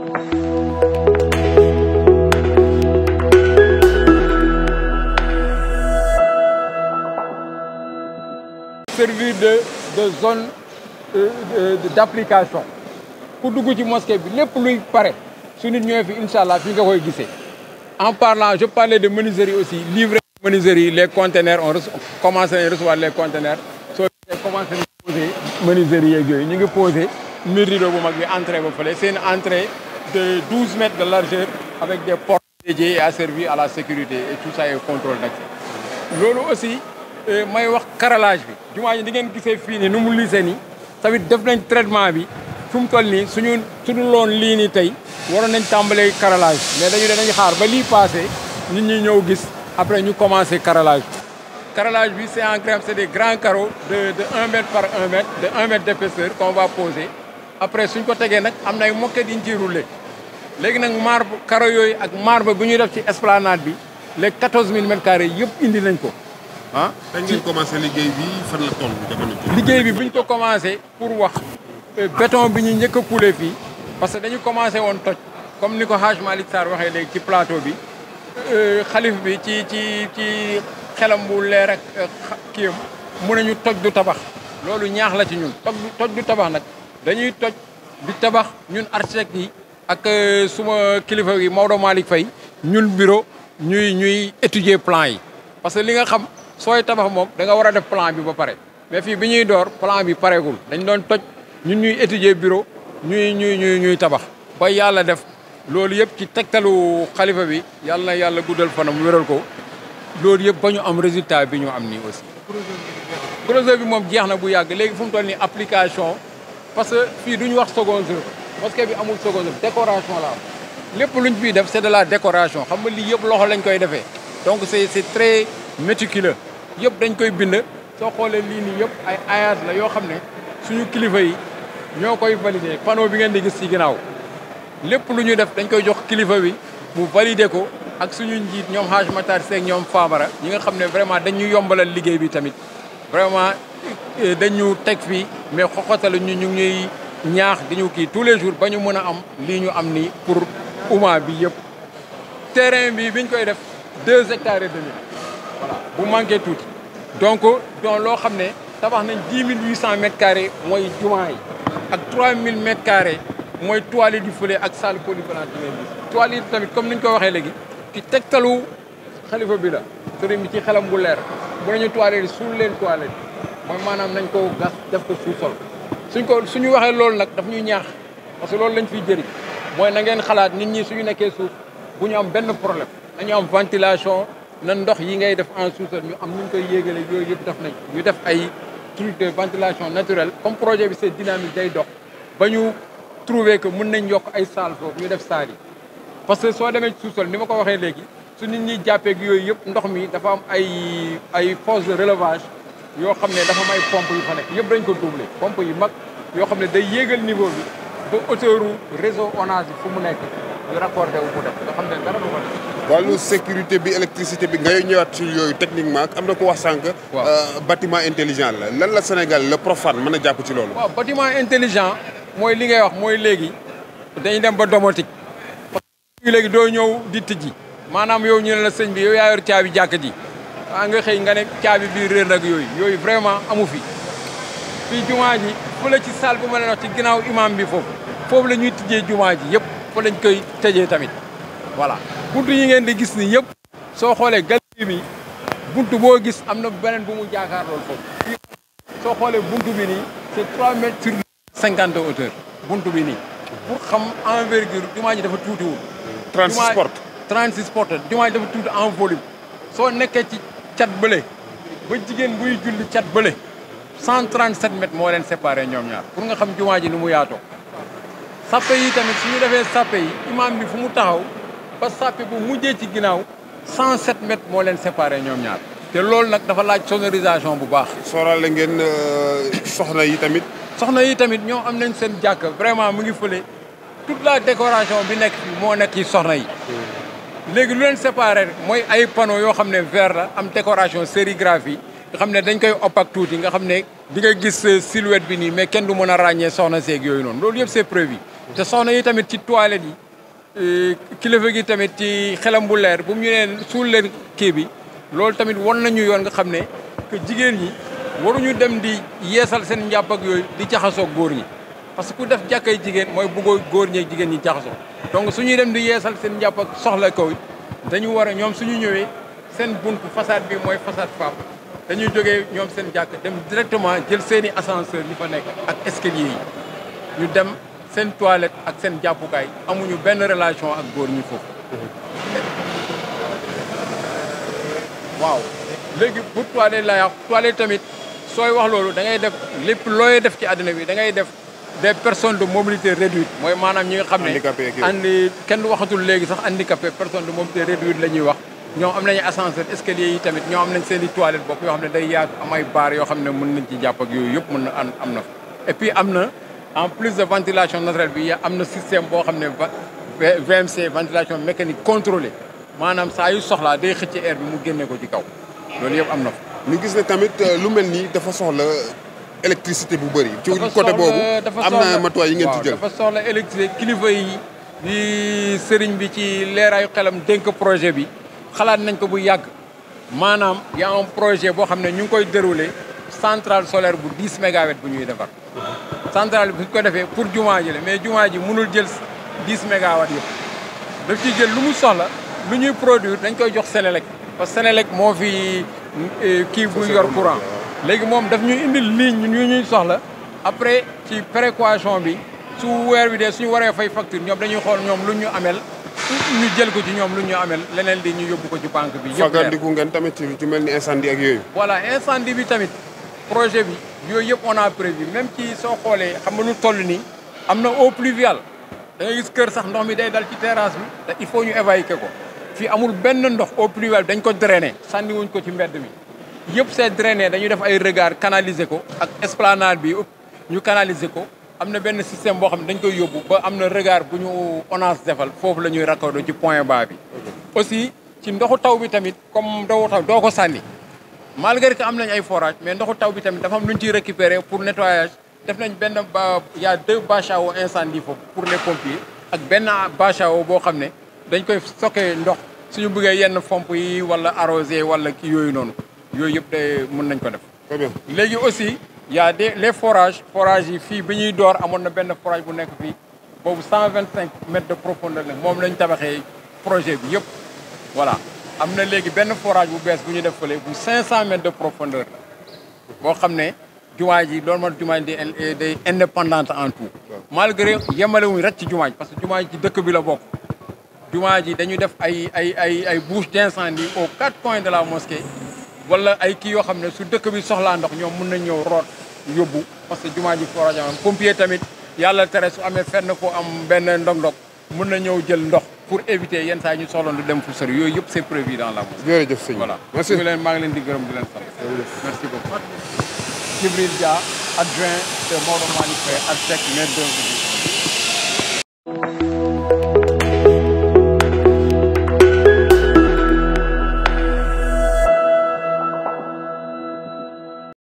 servir de de zone d'application ku dugg ci mosquée bi lépp luy pare su nit ñëwee fi incha allah fi nga koy gisee en parlant je parlais de menuiserie aussi livrer menuiserie les conteneurs on commencé nañ recevoir les conteneurs soo commencé nañ posé menuiserie yeeg yooyu ñu ngi posé mur rideau bu mag bi entrée ba fële c'est une entrée de 12 mètres de largeur avec des portes dédiées et asservies à la sécurité et tout ça est contrôle d'accès loolu aussi may wax carrelage bi jumaa ji di ngeen gisee fii nii nu mu lisee nii tamit def nañ traitement bi fu mu toll nii suñu suñu loon lii nii tey waroon nañ tàmbalee carrelage mais dañu ne dañu xaar ba lii passé nit ñi ñëw gis après ñu commencé carrelage bi carrelage bi c'est en crème c'est des grands carreaux de de un mètre par un mètre de un mètre d'épaisseur qu'on va poser après suñ ko tegee nag am na ay moquette yi ñu ciy rouler léegi nag marbre carreaux yooyu ak marbre bu ñuy def ci esplanade bi les 14000 mètres carrés yëpp indi nañ ko ah. kañ ngeen commencé liggéey bi fan la toll jamono ji. liggéey bi bu ñu ko commencé pour wax béton bi ñu njëkk a coulé fii parce que dañu commencé woon toj comme ni ko Hadj Malick Sarr waxee léegi ci plateau bi xalif bi ci ci ci xelam bu leer ak kiyam mun nañu toj du tabax loolu ñaax la ci ñun toj toj du tabax nag dañuy toj di tabax ñun architecte yi ak suma kilifa yi Maodo Malick Faye ñun bureau ñuy ñuy étudier plan yi parce que li nga xam sooy tabax moom da nga war a def plan bi ba pare mais fii bi ñuy door plan bi pareegul dañ doon toj ñun ñuy étudier bureau ñuy ñuy ñuy ñuy tabax ba yàlla def loolu yëpp ci tegtalu xalifa bi yàlla na yàlla guddal fanam wéral ko loolu yëpp ba ñu am résultat bi ñu am nii aussi projet bi moom jeex na bu yàgg léegi fu mu toll nii application parce que fii duñu wax seconde œuvre mosquée bi amul seconde œuvre décoration la am lépp luñ fiy def c'est de la décoration xam nga lii yëpp loxo lañ koy defee donc c'est c'est très méticuleux yëpp dañ koy bind soo xoolee lii nii yëpp ay ayage la yoo xam ne suñu kilifa yi ñoo koy valider panneau bi ngeen di gis ci ginnaaw lépp lu ñu def dañ koy jox kilifa bi mu valider ko ak suñu njiit ñoom Haj Matar Seck ñoom Famara ñi nga xam ne vraiment dañu yombalal liggéey bi tamit vraiment dañu teg fii mais xoxotal ñu ñu ngi ñuy ñaax di ñu kii tous les jours ba ñu mën a am lii ñu am nii pour umma bi yëpp terrain bi biñ koy def deux hectares et demi voilà bu manqué tuuti donc donc loo xam ne tabax nañ dix mille huit cent mètres carrés mooy jumaa yi ak trois mille mètres carrés mooy toilette du fële ak salle polyvalente bi ngeen gis toilette yi tamit comme ni ñu ko waxee léegi ci tegtalu xalifa bi la sëriñ bi ci xelam bu leer bu nañu toilette yi suul leen toilette mooy maanaam nañ ko gas def ko sous-sol suñ ko suñu waxee loolu nag daf ñuy ñaax parce que loolu lañ fiy jëriñ mooy na ngeen xalaat nit ñi suñu nekkee suuf bu ñu am benn problème nañu am ventilation na ndox yi ngay def en sous-sol ñu am nu ñu koy yéegale yooyu yëpp def nañ ñu def ay truc de ventilation naturelle comme projet bi c'est dynamique day dox ba ñu trouver que mën nañ yokk ay salle foofu ñu def salle yi parce que soo demee ci sous-sol ni ma ko waxee léegi su nit ñi jàppee yooyu yëpp ndox mi dafa am ay ay fosse de relevage yoo xam ne dafa am ay pompe yu fa nekk yëpp dañ ko doubler pompe yu mag yoo xam ne day yéegal niveau bi ba hauteur réseau ONAS bi fu mu nekk ñu raccordé wu mu def nga xam ne dara du ko def wàllu sécurité bi électricité bi ngay ñëwaat ci yooyu techniquement am na ko wax sànq. bâtiment intelligent la lan la Sénégal le profane mën a jàpp ci loolu. waaw bâtiment intelligent mooy li ngay wax mooy léegi dañuy dem ba domotique. parce que léegi doo ñëw di tijji maanaam yow ñu ne la sëñ bi yow yaa yor caabi jàkk ji ah nga xëy nga ne caabi bi réer nag yooyu yooyu vraiment amu fi. fii jumaa ji fële ci salle bi ma leen wax ci ginnaaw imam bi foofu foofu la ñuy tijjee jumaa ji yëpp fa lañ koy tëjee tamit voilà. buntu yi ngeen di gis ni yëpp soo xoolee galerie bi buntu boo gis am na beneen bu mu jaakaar loolu foofu soo xoolee buntu bi nii c'est trois mètres sur cinquante de hauteur buntu bi nii pour xam envergure jumaa ji dafa tuutiwul 36 portes 36 portes jumaa ji dafa tuuti en volume soo nekkee ci cat bële ba jigéen buy julli cat bële 137 mètres moo leen séparé ñoom ñaar pour nga xam jumaa ji ni mu yaatoo sappe yi tamit suñu defee sappe yi imam bi fu mu taxaw ba sàppe bu mujjee ci ginnaaw 107 mètres moo leen séparé ñoom ñaar te loolu nag dafa laaj sonorisation bu baax. sóoraale ngeen soxna yi tamit. soxna yi tamit ñoo am nañ seen jàkk vraiment mu ngi fële toute la décoration bi nekk fii moo nekk ci soxna yi. léegi lu leen séparé mooy ay panneaux yoo xam ne vert la am décoration sérigraphie nga xam ne dañ koy opaque tuuti nga xam ne di nga gis silhouette bi nii mais kenn du mën a ràññee soxna seeg yooyu noonu loolu yëpp c'est prévu te soxna yi tamit ci toilette yi kilifa gi tamit ci xelam bu leer bu mu ñu neen suul leen kii bi loolu tamit won nañu yoon nga xam ne que jigéen ñi waruñu dem di yeesal seen njàpp ak yooyu di jaxasoo góor ñi parce que ku def jàkkay jigéen mooy bëggoo góor ñeeg jigéen ñi jaxasoo donc suñuy dem di yeesal seen njàpp ak soxla kaw dañu war a ñoom suñu ñëwee seen buntu façade bi mooy façade femme dañuy jógee ñoom seen jàkk dem directement jël seen i ascenseur yi fa nekk ak escalier yi ñu dem seen toilette ak seen jàppukaay amuñu benn relation ak góor ñi foofu waaw léegi pour toilette la yàq toilette tamit sooy wax loolu da ngay def lépp looy def ci àddina bi da ngay def des personnes de mobilité réduite mooy maanaam ñi nga xam ne andi kenn waxatul léegi sax handicapé personne de mobilité réduite la ñuy wax ñoom am nañu ascenseur escalier yi tamit ñoom am nañ seen i toilette bopp yoo xam ne day yaatu am ay baar yoo xam ne mën nañ ci jàpp ak yooyu yëpp mën na am am na fa et puis am na en plus de ventilation naturelle bi am na système boo xam ne VMC ventilation mécanique contrôlée maanaam saa yu soxlaa day xëcc air bi mu génne ko ci kaw loolu yëpp am na fa ñu gis ne tamit lu mel nii dafa soxla électricité bu bëri. ci côté boobu am na matuwaay yi ngeen ci jël. dafa soxla électricité kilifa yi di sëriñ bi ci leeraayu xelam dénk projet bi xalaat nañ ko bu yàgg maanaam y a un projet boo xam ne ñu ngi koy déroulé centrale solaire bu 10 mégawatts bu ñuy defar. centrale bi bu ko defee pour jumaa ji la mais jumaa ji mënul jël 10 mégawatts yëpp daf ciy jël lu mu soxla lu ñuy produire dañ koy jox Sénélec parce que Sénélec moo fi kii bu yor courant. léegi moom daf ñu indil ligne ñu ñuy soxla après ci précaution bi su weer bi dee suñu waree fay facture ñoom dañuy xool ñoom lu ñu amel ñu jël ko ci ñoom lu ñu amel leneen di ñu yóbbu ko ci banque bi. yëpp fagandiku ngeen tamit ci mel ni incendie ak yooyu. voilà incendie bi tamit projet bi yooyu yëpp on a prévu même ci soo xoolee xam nga lu toll nii am na eau pluviale da ngay gis kër sax ndox mi day dal ci terrasse bi te il faut ñu évacuer ko fii amul benn ndox eau pluviale dañ ko drainer sànni wuñ ko ci mbedd mi. yëpp c'est drainé dañuy def ay regard canaliser ko ak esplanade bi ñu canaliser ko am na benn système boo xam ne dañ koy yóbbu ba am na regard bu ñu ONAS defal foofu la ñuy raccordé ci point bas bi. aussi ci ndoxu taw bi tamit comme ndoxu taw doo ko sànni malgré que am nañ ay forage mais ndoxu taw bi tamit dafa am lu ñu ciy récupérer pour nettoyage def nañ benn ba y a deux bâches à eau incendie foofu pour les pompiers ak benn bâche à eau boo xam ne dañ koy stocké ndox suñu bëggee yenn pompe yi wala arrosé wala kii yooyu noonu. yooyu yëpp de mën nañ ko def. très bien léegi aussi y a des les forages forages yi fii bi ñuy door amoon na benn forage bu nekk fii boobu 125 mètres de profondeur la moom lañ tabaxee projet bi yëpp. voilà am na léegi benn forage bu bees bu ñu def fële bu 500 mètres de profondeur la boo xam ne jumaa ji loolu mooy jumaa ji day indépendante en tout. malgré yemale wuñ rek ci jumaa ji parce que jumaa ji ci dëkk bi la bokk. jumaa ji dañu def ay ay ay ay bouches d'incendie aux quatre coins de la mosquée. wala ay kii yoo xam ne su dëkk bi soxlaa ndox ñoom mën nañ ñëw root yóbbu parce que jumaa ji forage am pompier tamit yàlla tere su amee fenn ko am benn ndog-ndog mën na ñëw jël ndox pour éviter yenn saa ñu soxla du dem fu sori yooyu yëpp c'est prévu dans la mosquée. jërëjëf sëñ voilà merci ñu leen maa ngi leen di gërëm di leen sant. merci beaucoup. Djibril Dia adjoint de Maodo Malick Faye architecte maître d'œuvre